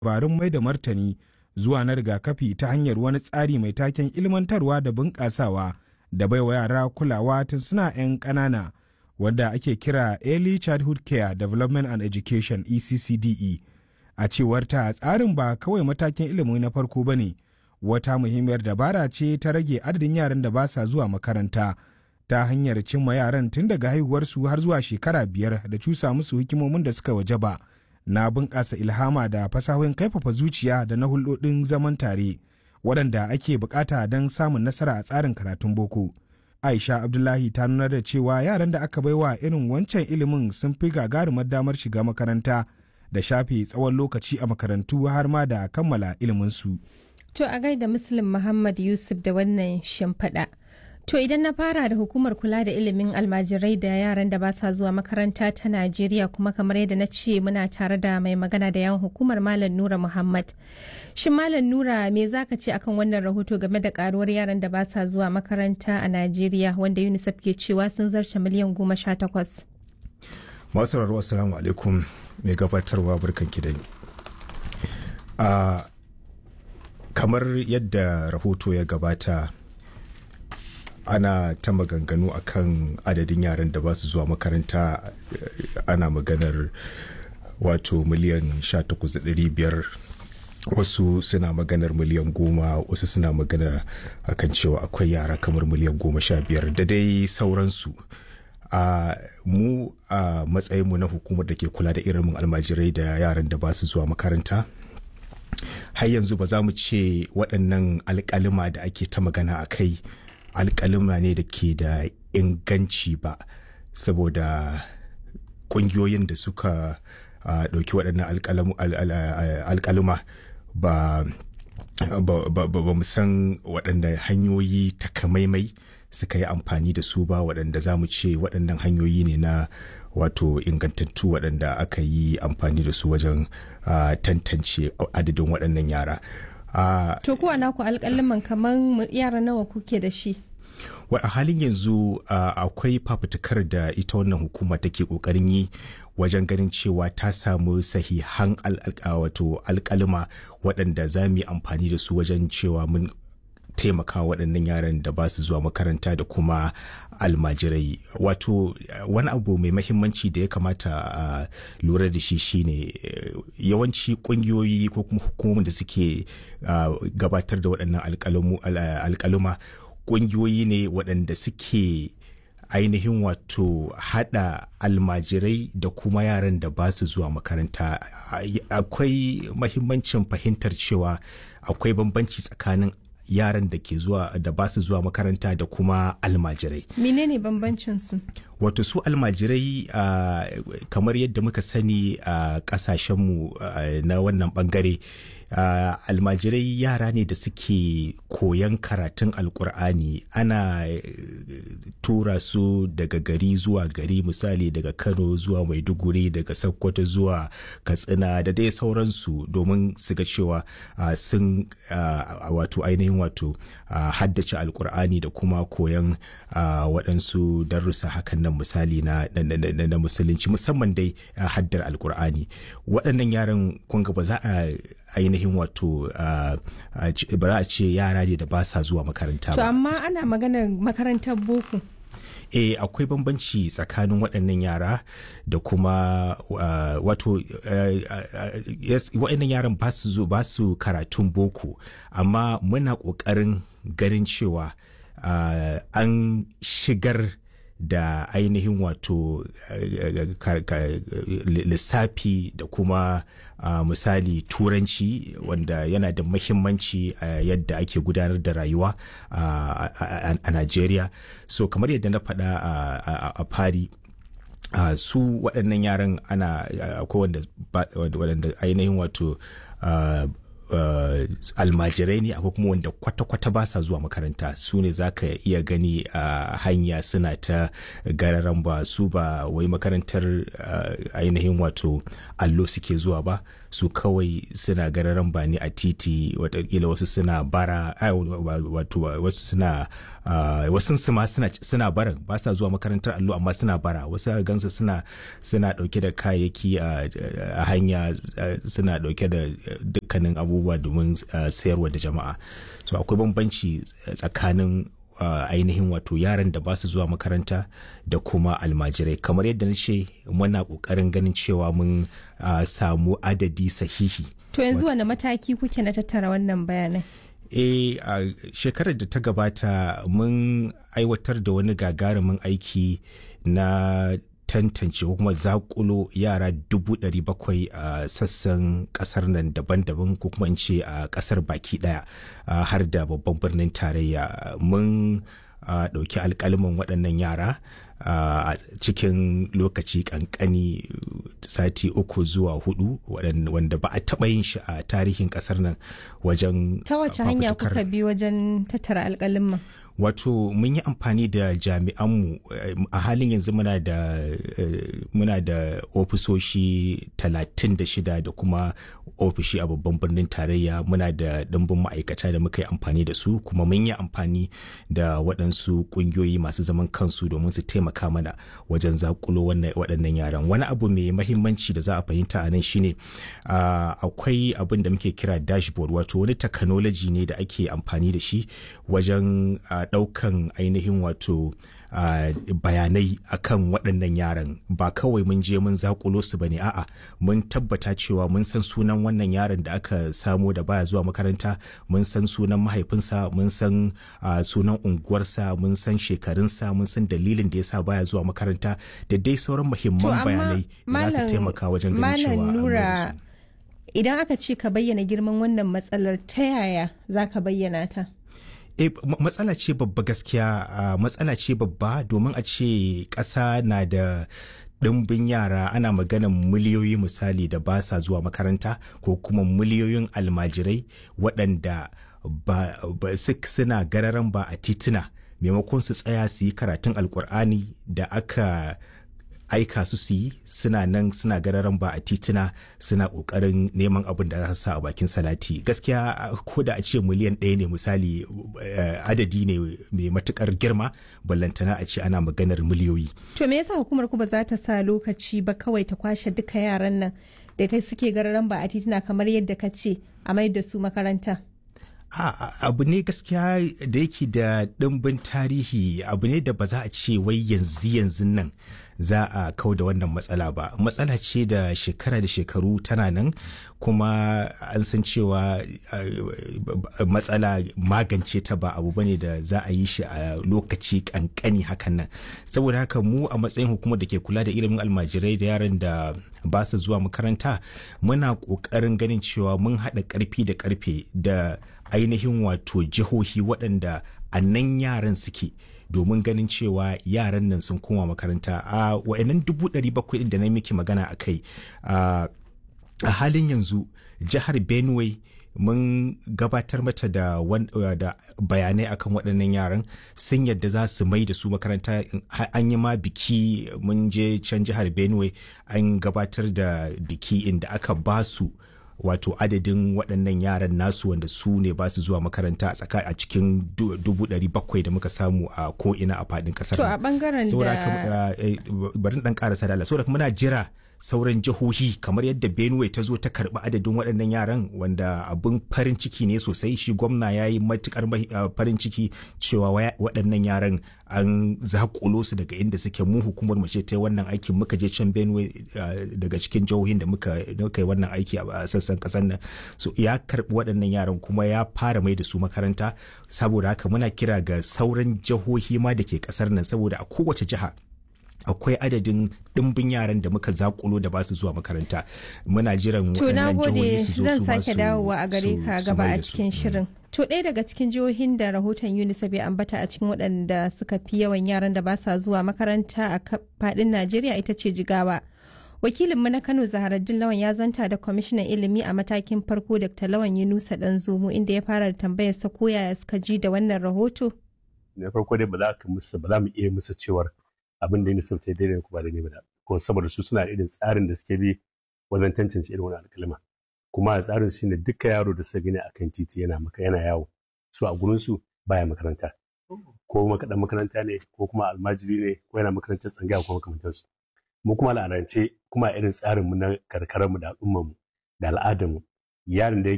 dabarun mai da martani zuwa na rigakafi ta hanyar wani tsari mai taken ilmantarwa da bunƙasawa da baiwa yara kulawa tun suna 'yan ƙanana wanda ake kira Early Childhood Care Development and Education ECCDE. A cewar ta tsarin ba kawai matakin ilimi na farko ba ne, wata muhimmiyar dabara ce ta rage adadin yaran da ba sa zuwa makaranta ta hanyar cimma yaran tun daga haihuwarsu har zuwa shekara biyar da cusa musu hikimomin da suka waje ba na bunƙasa ilhama da fasahohin kaifafa zuciya da na hulɗoɗin zaman tare waɗanda ake bukata don samun nasara a tsarin karatun boko. Aisha Abdullahi ta nuna da cewa yaran da aka baiwa irin wancan ilimin sun fi gagarumar damar shiga makaranta da shafe tsawon lokaci a makarantu har ma da kammala iliminsu. To a gaida Muslim Muhammad Yusuf da wannan shimfiɗa. To idan na fara da hukumar kula da ilimin almajirai da yaran da ba sa zuwa makaranta ta Najeriya kuma kamar yadda na ce muna tare da mai magana da yawan hukumar Malam Nura Muhammad. Shin Malam Nura me za ka ce akan wannan rahoto game da karuwar yaran da ba sa zuwa makaranta a Najeriya wanda UNICEF ke cewa sun zarce miliyan goma sha takwas. Masu rarwa assalamu alaikum mai gabatarwa barkan ki da kamar yadda rahoto ya gabata ana ta maganganu akan adadin yaran da ba su zuwa makaranta ana maganar wato miliyan 18,500 wasu suna maganar miliyan goma wasu suna magana akan cewa akwai yara kamar miliyan goma sha biyar da dai sauransu a mu a matsayinmu na hukumar da ke kula da irin almajirai da yaran da ba su zuwa makaranta har yanzu ba za mu ce waɗannan alƙalima da ake ta magana a kai alƙalima ne da ke da inganci ba saboda ƙungiyoyin da suka ɗauki waɗannan alƙalima ba ba mu san waɗanda hanyoyi takamaimai suka yi amfani da su ba waɗanda za mu ce waɗannan hanyoyi ne na wato ingantattu waɗanda aka yi amfani da su wajen tantance adadin waɗannan yara. To kuwa naku alƙaliman kamar yara nawa kuke da shi? a halin yanzu akwai fafutukar da ita wannan hukuma take ƙoƙarin yi wajen ganin cewa ta samu sahihan wato alƙalima waɗanda za mu yi amfani da su wajen cewa mun taimaka waɗannan yaran da ba su zuwa makaranta da kuma almajirai wato wani abu mai mahimmanci da ya kamata a lura da shi shine yawanci ƙungiyoyi ko kuma hukumomin da suke gabatar da waɗannan alƙaluma ƙungiyoyi ne waɗanda suke ainihin wato hada almajirai da kuma yaran da ba su zuwa makaranta akwai mahimmancin fahimtar cewa akwai bambanci tsakanin yaran da ke zuwa da ba su zuwa makaranta da kuma almajirai. Menene bambancin su? Wato su almajirai uh, kamar yadda muka sani a uh, kasashenmu uh, na wannan bangare uh, almajirai yara ne da suke koyan karatun alkur'ani ana uh, tura su daga gari zuwa gari misali daga kano zuwa maiduguri daga sokoto zuwa katsina da dai sauransu domin su ga cewa uh, sun uh, wato ainihin wato uh, haddace alkur'ani da kuma koyan uh, waɗansu darussa hakan nan misali na, na, na, na musulunci musamman dai uh, haddar alkur'ani waɗannan yaran kunga ba za a ainihin wato ba za a ce yara ne da ba sa zuwa makaranta ba. To amma ana maganar makarantar boko. eh akwai bambanci tsakanin waɗannan yara da kuma uh, wato uh, uh, yes, waɗannan yaran ba su ba su karatun boko amma muna ƙoƙarin ganin cewa an shigar da ainihin wato lissafi da kuma misali turanci wanda yana da mahimmanci a yadda ake gudanar da rayuwa a Najeriya so kamar yadda na faɗa a fari su waɗannan yaran ana akwai wanda ainihin wato Uh, almajirai ne akwai kuma wanda kwata-kwata ba sa zuwa makaranta su ne za ka iya gani a uh, hanya suna ta gararan ba su ba wai makarantar uh, ainihin wato allo suke zuwa ba su kawai suna gararan bani a titi watakila wasu suna bara wato wasu suna wasu ma suna barin ba sa zuwa makarantar allo amma suna bara wasu gansu suna suna dauke da kayayyaki a hanya suna dauke da dukkanin abubuwa domin sayarwa da jama'a so akwai bambanci tsakanin Uh, ainihin wato yaran da ba su zuwa makaranta da kuma almajirai kamar yadda na ce muna kokarin ganin cewa mun uh, samu adadi sahihi to yanzu wani mataki kuke na tattara wannan bayanai e a uh, shekarar da ta gabata mun aiwatar da wani gagarumin aiki na tantance ko kuma zakulo yara dubu ɗari bakwai a sassan ƙasar nan daban-daban ko kuma in ce a ƙasar baki ɗaya har da babban birnin tarayya mun ɗauki alƙalimin waɗannan yara a cikin lokaci ƙanƙani sati uku zuwa hudu wanda ba a taɓa yin shi a tarihin ƙasar nan wajen ta wace hanya kuka bi wajen tattara alƙalimin wato mun yi amfani da jami'anmu a halin yanzu muna da muna da ofisoshi 36 da kuma ofishi a babban birnin tarayya muna da ɗimbin ma'aikata da muka yi amfani da su kuma mun yi amfani da waɗansu ƙungiyoyi masu zaman kansu domin su taimaka mana wajen zakulo waɗannan yaran wani abu mai mahimmanci da za a fahimta a nan shine akwai abin da muke kira dashboard wato wani technology ne da ake amfani da shi wajen ɗaukan ainihin wato Uh, bayanai akan waɗannan yaran ba kawai mun je mun zakulo su bane a'a mun tabbata cewa mun san sunan wannan yaron da aka samo da baya zuwa makaranta mun san sunan mahaifinsa mun san uh, sunan unguwarsa mun san shekarunsa mun san dalilin da yasa baya zuwa makaranta da dai sauran muhimman bayanai da za su taimaka wajen ganin cewa nura idan aka ce ka bayyana girman wannan matsalar ta yaya za ka bayyana ta e, matsala ce babba gaskiya uh, matsala ce babba domin a ce ƙasa na da ɗimbin yara ana maganan miliyoyi misali da ba sa zuwa makaranta ko kuma miliyoyin almajirai waɗanda ba, ba suna gararan ba a tituna maimakon su tsaya su yi karatun alkur'ani da aka aika su su yi suna nan suna gararan ba a tituna suna kokarin neman abin da za su sa a bakin salati gaskiya ko da a ce miliyan ɗaya ne misali adadi ne mai matukar girma ballantana a ce ana maganar miliyoyi to me yasa hukumar ku ba za ta sa lokaci ba kawai ta kwashe duka yaran nan da ta suke gararan ba a tituna kamar yadda ka ce a mai da su makaranta abu ne gaskiya da yake da ɗimbin tarihi abu ne da ba za a ce wai yanzu yanzu nan za a kau da wannan matsala ba matsala ce da shekara da shekaru tana nan kuma an san cewa matsala magance ta ba abu bane da za a yi shi a lokaci kankani hakan nan saboda haka mu a matsayin hukumar da ke kula da ilimin almajirai da yaran da ba su zuwa makaranta muna ƙoƙarin ganin cewa mun haɗa ƙarfi da ƙarfe da ainihin wato jihohi waɗanda a nan yaran suke domin ganin cewa yaran nan sun koma makaranta a wa'annan dubu ɗari bakwai da na miki magana a kai a halin yanzu jihar benue mun gabatar mata da, da bayanai akan waɗannan yaran sun yadda za su mai da su makaranta an yi ma biki mun je can jihar benue an gabatar da biki inda aka ba su wato adadin waɗannan yaran nasu wanda su ne ba su zuwa makaranta a tsaka a cikin dubu ɗari bakwai da muka samu a ko'ina a faɗin ƙasar to a ɓangaren da bari ɗan ƙarasa da saboda muna jira sauran jihohi kamar yadda benue ta zo ta karbi adadin waɗannan yaran wanda abin farin ciki ne sosai shi gwamna ya yi matukar farin ciki cewa waɗannan yaran an zakulo su daga inda suke mu hukumar mu ce ta wannan aikin muka je can benue daga cikin jihohin da muka yi wannan aiki a sassan kasar nan so ya karbi waɗannan yaran kuma ya fara mai da su makaranta saboda haka muna kira ga sauran jihohi ma da ke kasar nan saboda a kowace jiha akwai adadin ɗimbin yaran da muka zakulo da ba su zuwa makaranta muna jiran waɗannan jihohi su zo su zan sake dawowa a gare ka gaba a cikin shirin to ɗaya daga cikin jihohin da rahoton unicef ya ambata a cikin waɗanda suka fi yawan yaran da ba sa zuwa makaranta a faɗin najeriya ita ce jigawa wakilinmu na kano zaharaddin lawan ya zanta da kwamishinan ilimi a matakin farko dr lawan yunusa dan zomo inda ya fara tambayar sa ko yaya suka ji da wannan rahoto na farko dai ba za ka musu ba za mu iya musu cewar abin da UNICEF ta daidai ko ba daidai ba ko saboda su suna irin tsarin da suke bi wajen tantance irin wani alkalma kuma a tsarin shi ne duka yaro da suka gani akan titi yana maka yana yawo su a gurin su baya makaranta ko makaɗan makaranta ne ko kuma almajiri ne ko yana makarantar tsangaya ko makamantansu mu kuma al'adance kuma a irin tsarin mu na karkarar mu da al'ummar mu da al'adar mu yaron da